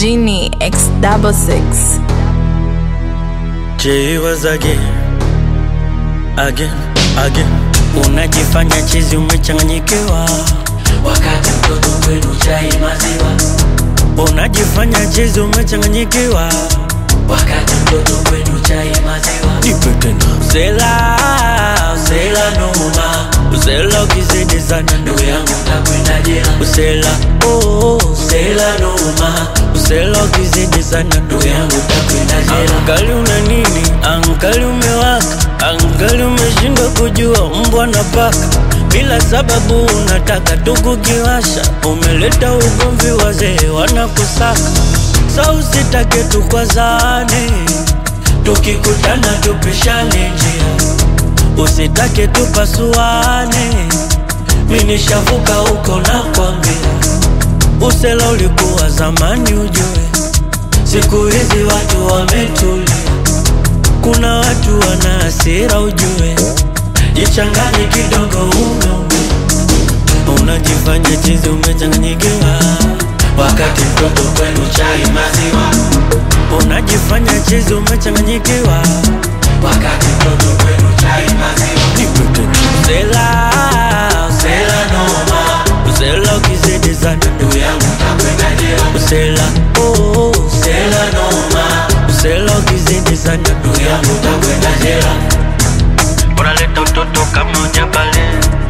Genie X double six. Jay was again, again, again. Unajifanya chizi umechanganyikiwa, wakati mtoto kwenu chai maziwa, unajifanya chizi umechanganyikiwa. wakati mtoto kwenu chai maziwa, Nipe tena. Usela, usela noma, usela ukizidi sana ndugu yangu takwenda jela, Usela, oh, usela noma, usela ukizidi sana ndugu yangu takwenda jela, Angali una nini? Angali umewaka, angali umeshindwa kujua mbwa na paka. Bila sababu unataka tu kukiwasha, umeleta ugomvi, wazee wanakusaka. Sa usitake tukwazane, tukikutana tupishane njia, usitake tupasuane. Mi nishavuka huko na kwambia, usela ulikuwa zamani ujue Siku hizi watu wametulia, kuna watu wana hasira ujue, jichanganye kidogo umeume, unajifanya chizi umechanganyikiwa, wakati mtoto kwenu chai maziwa, unajifanya chizi umechanganyikiwa, wakati mtoto kwenu chai maziwa, usela usela noma, usela ukizidi sana ndugu yangu takwenda jela, usela oh, usela noma, usela ukizidi sana ndugu yangu takwenda jela, unaleta utoto kama ujabale,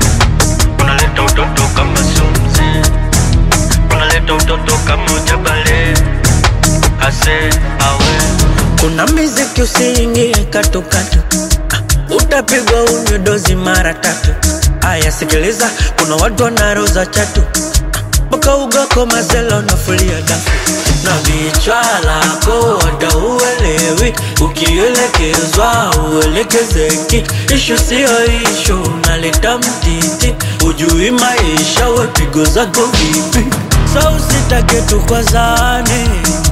unaleta utoto kama sumzi, unaleta utoto kama ujabale, ase awe. Kuna miziki usiingie katukatu, ah, utapigwa unywe dozi mara tatu. Aya, sikiliza, kuna watu wanaroza chatu mpaka ugako mazela unafulia dafu na vichwa lako wada uelewi, ukielekezwa uelekezeki. Ishu siyo ishu, unaleta mtiti, ujui maisha, wepigo zako vipi? Sa usitake tukwazane,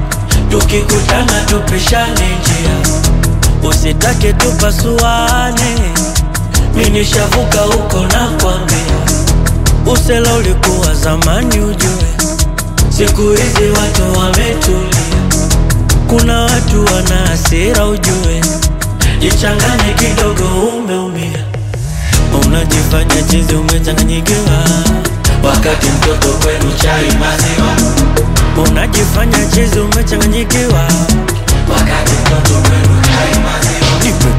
tukikutana tupishane njia, usitake tupasuane. Mi nishavuka huko na kwambia Usela ulikuwa zamani ujue, siku hizi watu wametulia, kuna watu wana hasira ujue, jichanganye kidogo, umeumia, unajifanya chizi, umechanganyikiwa, wakati mtoto kwenu chai maziwa, unajifanya chizi, umechanganyikiwa, wakati mtoto kwenu chai maziwa,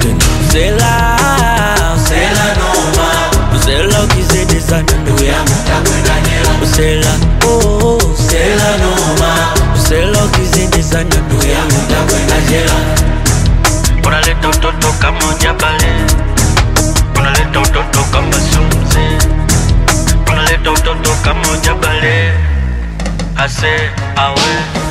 usela usela noma, usela ukizidi sana ndugu yangu takwenda jela, usela oh, usela noma, usela ukizidi sana ndugu yangu takwenda jela, unaleta utoto kama ujabale, unaleta utoto kama sumzi, unaleta utoto kama ujabale, ase awe